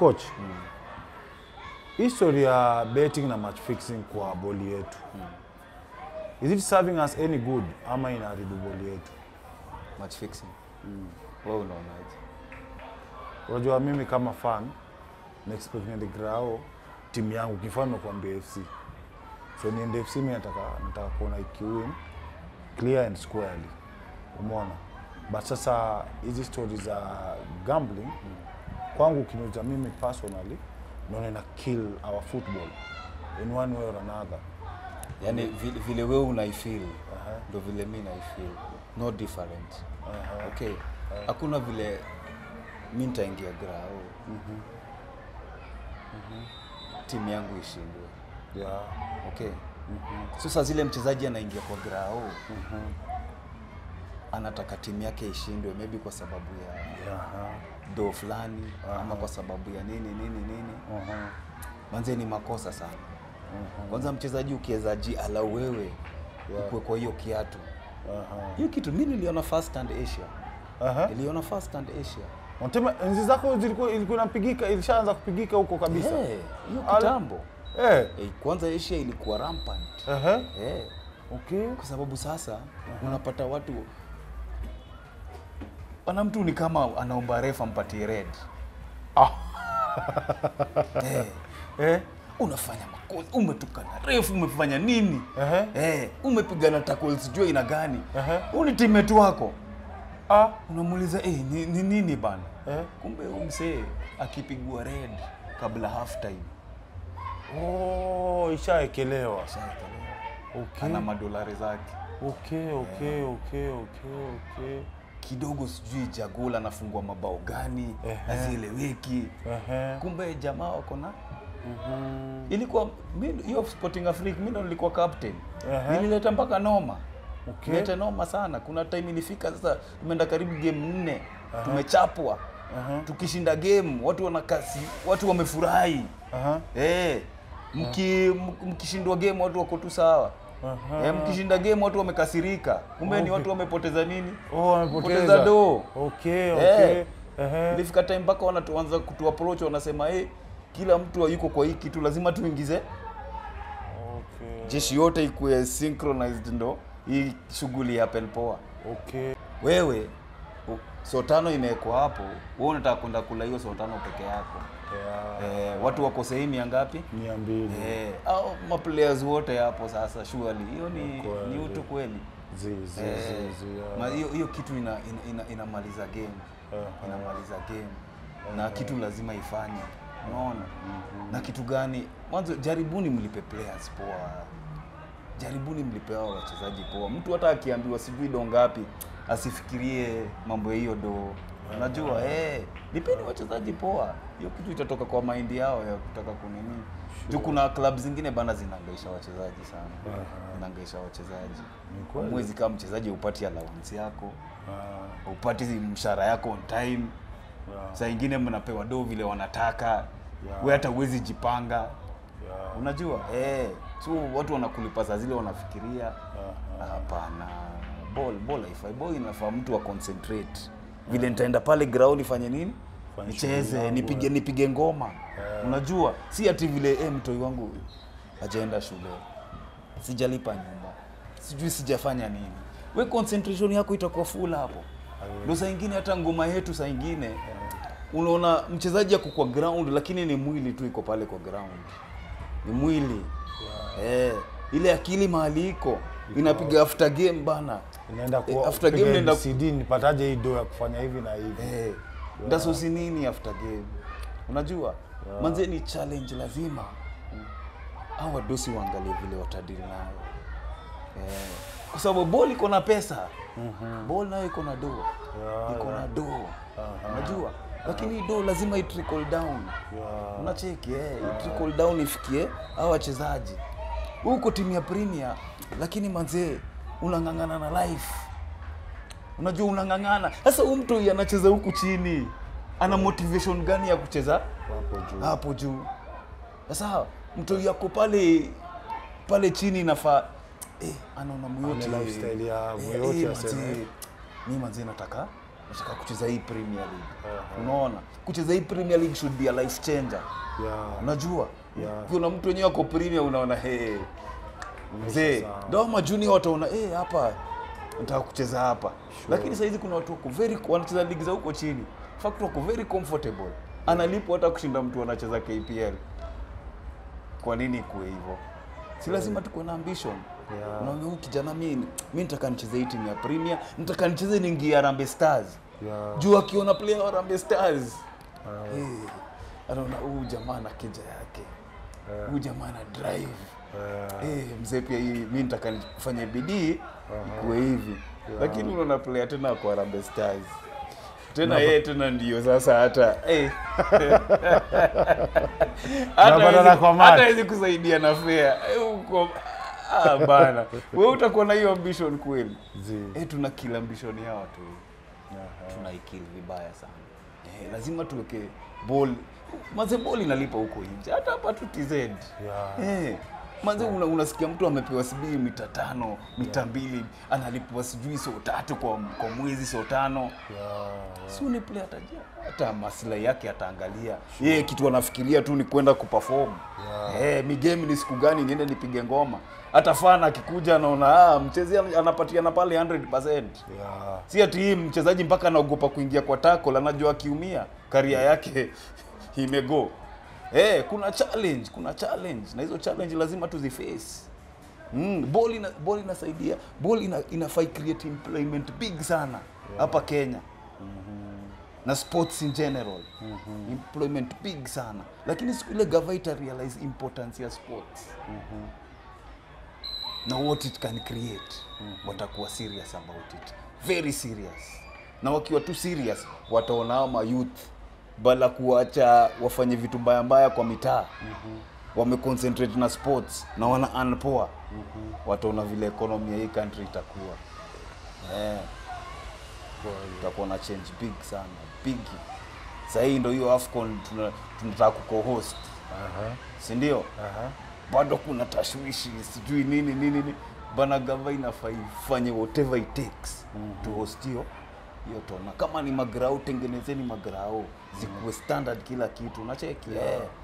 coach history ya betting na match fixing kwa boli yetu is it serving us any good ama inaharibu boli yetu match fixing wewe unaonaje unajua mimi kama fan naexpect niende grao timu yangu kifano kuambia fc so niende fc mi nataka nataka kuona ikiwin clear and squarely umeona but sasa hizi stori za gambling kwangu ukiniuza mimi personally naona ina kill our football in one way or another yani vile, vile wewe unaifeel ndo vile mi naifeel no different okay hakuna vile mi nitaingia grao timu yangu ishindwe yeah. okay sasa zile mchezaji anaingia kwa grao anataka timu yake ishindwe maybe kwa sababu ya Yeah. do fulani ama kwa sababu ya nini nini nini Uh-huh. manze ni makosa sana kwanza mchezaji ukiweza ji ala wewe ukwe kwa hiyo kiatu Uh-huh. hiyo kitu mi niliona first and asia Uh-huh. niliona first and asia Unasema enzi zako zilikuwa ilikuwa inapigika ilishaanza kupigika huko kabisa. Eh, hiyo Ala- kitambo Eh. Eh, kwanza asia ilikuwa rampant Ehe. Eh, Okay. kwa sababu sasa unapata watu ana mtu ni kama anaomba refa mpatie red Ah. eh, Eh. unafanya makosa umetukana refu umefanya nini Ehe. eh, umepigana tackle sijui ina gani Ehe. huu ni teammate wako Ah. unamuuliza eh, ni, ni nini bana Eh. kumbe huyu msee akipigwa red kabla half time Oh, ishaekelewa. Okay. ana madolari zake Okay, okay, okay, okay, okay. kidogo sijui jagula anafungua mabao gani Ehe. hazieleweki Ehe. kumbe jamaa wako na ilikuwa mi- hiyo sporting africa mi ndo nilikuwa captain Ehe. nilileta mpaka noma Okay. leta noma sana kuna time ilifika sasa tumeenda karibu game nne tumechapwa tukishinda game watu wanakasi watu wamefurahi Aha. Eh, mki, mk- mkishindwa game watu wako tu sawa Aha. eh, mkishinda game watu wamekasirika kumbe ni Okay. watu wamepoteza nini Oh, wamepoteza. Poteza do. Okay, okay. Eh. Ehe. ilifika time mpaka wanatuanza kutu approach wanasema hey, kila mtu yuko kwa hii kitu lazima tuingize Okay. jeshi yote ikuwe synchronized ndo hii shughuli ya poa Okay. wewe u- so tano imewekwa hapo wewe unataka kwenda kula hiyo so tano peke yako Yeah. eh, watu wako sehemu ya ngapi Mia mbili. eh, au maplayers wote hapo sasa surely hiyo ni, Kweli. ni utu kweli Zi, zi, Eh, zi, zi, yeah. ma- hiyo hiyo kitu ina, ina, ina, inamaliza game Aha. inamaliza game na kitu lazima ifanye unaona na kitu gani mwanzo jaribuni mlipe players poa jaribuni mlipe hao wachezaji poa mtu hata akiambiwa sijui do ngapi asifikirie mambo ya hiyo do unajua eh lipeni wachezaji poa hiyo kitu itatoka kwa maindi yao ya kutaka kunini juu kuna club zingine bana zinaangaisha wachezaji sana zinaangaisha wachezaji Ni kweli. mwezi kama mchezaji upati allowance yako Ah, upati mshahara yako on time yeah. saa ingine mnapewa do vile wanataka Yeah. we hata uwezi jipanga Yeah. unajua eh, so watu wanakulipa saa zile wanafikiria Aha. hapana ball ball haifai ball inafaa mtu wa concentrate vile nitaenda pale ground ifanye nini Fanye shughuli nicheze yangu, nipige eh. nipige ngoma unajua si ati vile eh, mtoi wangu hajaenda shule sijalipa nyumba sijui sijafanya nini we concentration yako itakuwa full hapo ndo saa ingine hata ngoma yetu saa ingine unaona mchezaji ako kwa ground lakini ni mwili tu iko pale kwa ground ni mwili eh, ile akili mahali iko inapiga after game bana Inaenda Eh, kwa after game kupiga naenda CD nipataje hii do ya kufanya hivi na hivi. eh, ndasosi nini after game unajua manze ni challenge lazima au wadosi waangalie vile watadili nayo eh, kwa sababu ball iko na pesa ball nayo iko na do Yeah, iko na yeah. do unajua lakini hii do lazima i trickle down Yeah. unacheki eh, i trickle down ifikie hao wachezaji huko timu ya premier lakini manzee unang'ang'ana na life unajua unang'ang'ana sasa huyu mtu anacheza huku chini ana motivation gani ya kucheza Hapo juu. hapo juu sasa mtu yako pale pale chini inafaa eh, anaona myote Ane lifestyle ya Muyote aseme. mi manzi nataka nataka kucheza hii Premier League. Aha. Unaona, kucheza hii Premier League should be a life changer. Yeah. Unajua, Yeah. kuna mtu wenyewe ako Premier, unaona hey, mzee sawa. ndio majunior wataona eh, hapa nataka kucheza hapa lakini saa hizi kuna watu wako very wanacheza ligi za huko chini In fact wako very comfortable analipwa hata kushinda mtu anacheza KPL kwa nini ikuwe hivyo si lazima tukuwe na ambition Yeah. unaona huyu kijana mi mi nitaka nicheze hii timu ya Premier nitaka nicheze niingie Harambee Stars Yeah. juu akiona player wa Harambee Stars Ah, eh, anaona huyu jamaa na kija yake eh, huyu jamaa na drive eh, Eh, mzee pia hii mi nitaka nifanye bidii ikuwe hivi lakini unaona player tena kwa Harambee Stars tena yeye tena ndio sasa hata eh. hata Unapatana hawezi- kwa match. hata hawezi kusaidia na fare Eh, uko ah bana wewe utakuwa na hiyo ambition kweli zi. eh tuna kill ambition ya watu Aha. tunaikill vibaya sana eh, lazima tuweke ball maze ball inalipa huko nje hata hapa tu TZ Yeah. Eh, manze una, unasikia mtu amepewa sijui mita tano mita mbili analipwa sijui so tatu kwa, kwa mwezi so tano Yeah, si ni player atajia hata maslahi yake ataangalia yeye kitu anafikiria tu ni kwenda kuperform Yeah. eh mi game ni siku gani niende nipige ngoma hata fana akikuja anaona ah mchezi anapatiana pale 100% yeah. si ati hii mchezaji mpaka anaogopa kuingia kwa tackle, anajua akiumia karia yake imego. Eh, kuna challenge, kuna challenge na hizo challenge lazima tuziface. Mm, ball ina ball inasaidia, ball ina inafai create employment big sana hapa Kenya. Na sports in general. Employment big sana. Lakini siku ile gava ita realize importance ya sports na what it can create watakuwa serious about it very serious na wakiwa tu serious wataona hao mayouth bala kuacha wafanye vitu mbaya mbaya kwa mitaa wameconcentrate na sports na wana earn poa wataona vile economy ya hii country itakuwa eh tutakuwa na change big sana big sahii ndo hiyo afcon tuna- tunataka kuco-host Aha. si ndio Aha. bado kuna tashwishi sijui nini nini nini bana gava inafaa ifanye whatever it takes to host hiyo hiyo tona kama ni magrao tengenezeni magrao zikuwe standard kila kitu nacheki yeah.